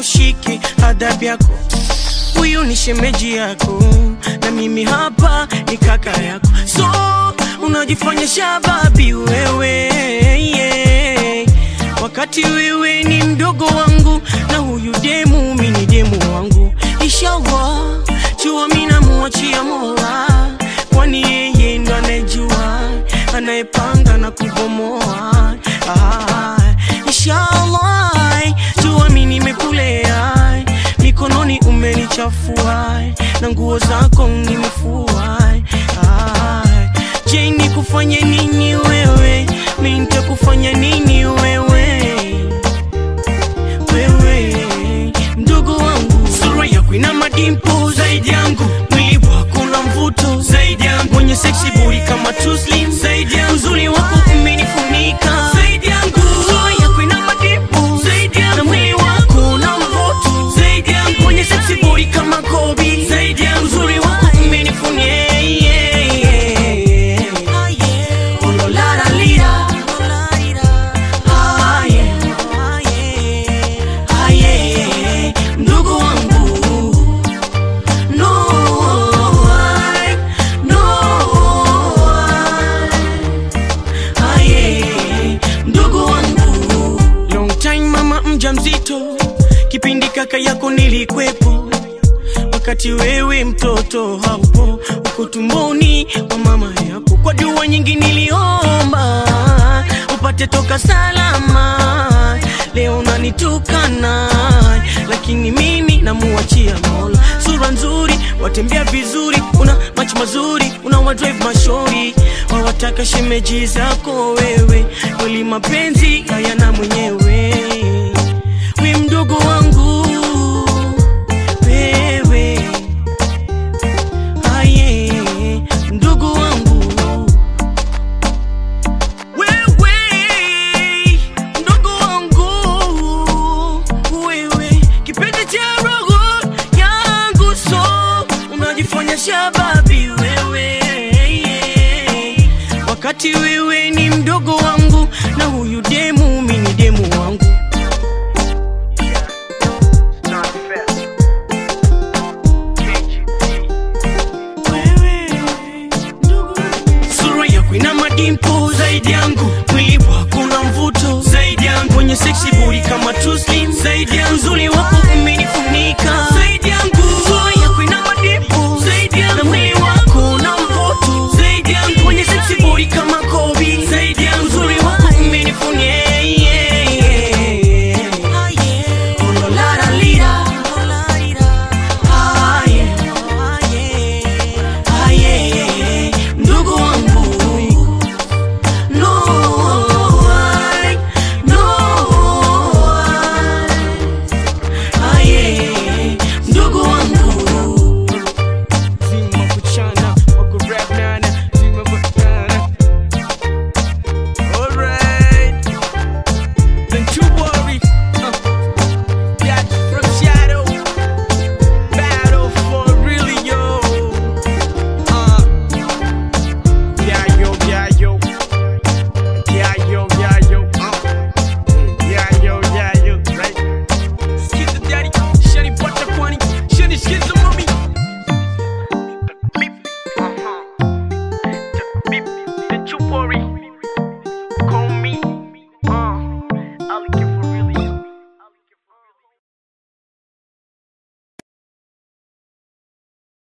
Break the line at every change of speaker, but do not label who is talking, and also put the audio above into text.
ushike adabu yako huyu ni shemeji yako na mimi hapa ni kaka yako so unajifanya shababi wewe yeah. wakati wewe ni mdogo wangu na huyu demu mi ni demu wangu inshallah jua mi namuachia mola kwani yeye ndo anayejua anayepanga na kubomoa ah, inshallah jua mi nimekulea mikononi umenichafua na nguo zako nimefua ah, je nikufanye nini wewe mi nitakufanya nini wewe wewe mdogo wangu sura yako ina madimpo zaidi yangu mwili wako na mvuto zaidi yangu mwenye seksi buri kama tuslim zaidi yangu uzuri wako umenifunika zaidi yangu sura yako ina madimpo zaidi yangu na mwili wako na mvuto zaidi yangu mwenye seksi buri kama kobi zaidi yangu uzuri wako umenifunika yeah, yeah, yeah. Oh, lo, la, la, lira. Ah, yeah. Ah, yeah. Ndugu wangu no, I, no, I. Ah, yeah. Ndugu wangu long time mama mjamzito kipindi kaka yako nilikwepo wakati wewe mtoto haupo uko tumboni wa mama yako kwa dua nyingi niliomba upate toka salama leo nanitukana lakini mimi namuachia mola sura nzuri watembea vizuri una macho mazuri una wadrive mashori wawataka shemeji zako wewe kweli mapenzi hayana mwenyewe we mdogo wangu wewe aye ndugu wangu wewe ndugu wangu wewe kipenzi cha roho yangu so unajifanya shababi wewe wakati wewe ni mdogo wangu na huyu demu mi ni demu wangu sura yako ina madimpo zaidi yangu mwili wako na mvuto zaidi yangu mwenye seksi buri kama tuslim zaidi yangu uzuri wako